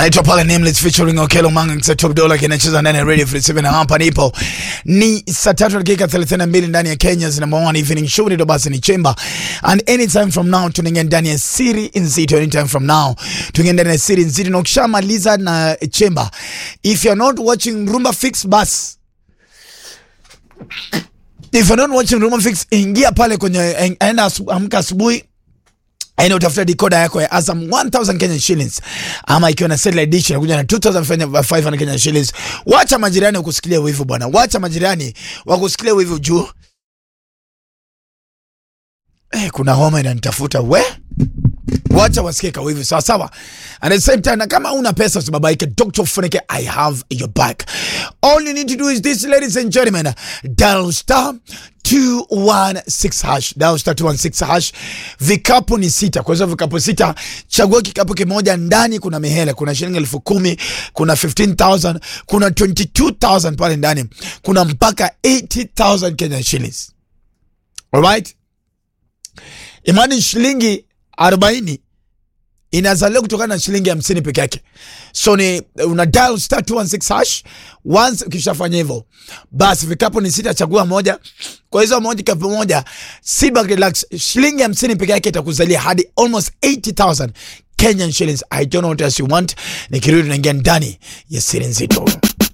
anaitwa pale Nameless featuring Okelo Manga Top Dollar kinacheza ndani ya Radio Free 7 na hapa nipo ni saa tatu dakika 32 ndani ya Kenya's number one evening show ni basi ni Chemba and anytime from now tunaingia ndani ya Siri Nzito anytime from now tunaingia ndani ya Siri Nzito na ukishamaliza na Chemba if you're not watching Rumba Fix bus if you're not watching Rumba Fix ingia pale kwenye enda asu- amka asubuhi aina utafuta decoder yako ya Azam 1000 Kenya shillings ama ikiwa na satellite dish inakuja na 2500 Kenya shillings. Wacha majirani wakusikilia wivu bwana, wacha majirani wakusikilia wivu juu eh, kuna homa inanitafuta we wacha wasikie kawivu sawa sawa. And at the same time, na kama una pesa usibabaike, Dr. Funike, I have your back. All you need to do is this, ladies and gentlemen, dial star 216 hash, dial star 216 hash. Vikapu ni sita, kwa hizo vikapu sita, chagua kikapu kimoja. Ndani kuna mihela, kuna shilingi elfu kumi, kuna 15,000, kuna 22,000 pale ndani, kuna mpaka 80,000 Kenya shillings. Alright? Imani shilingi 40 inazaliwa kutokana na shilingi hamsini peke yake. So ni una dial star 216 hash. Once ukishafanya hivyo, basi vikapu ni sita, chagua moja. Kwa hizo moja kapu moja, sit back relax, shilingi hamsini peke yake itakuzalia hadi almost 80,000 Kenyan shillings. I don't know what else you want. Nikirudi tunaingia ndani ya siri nzito.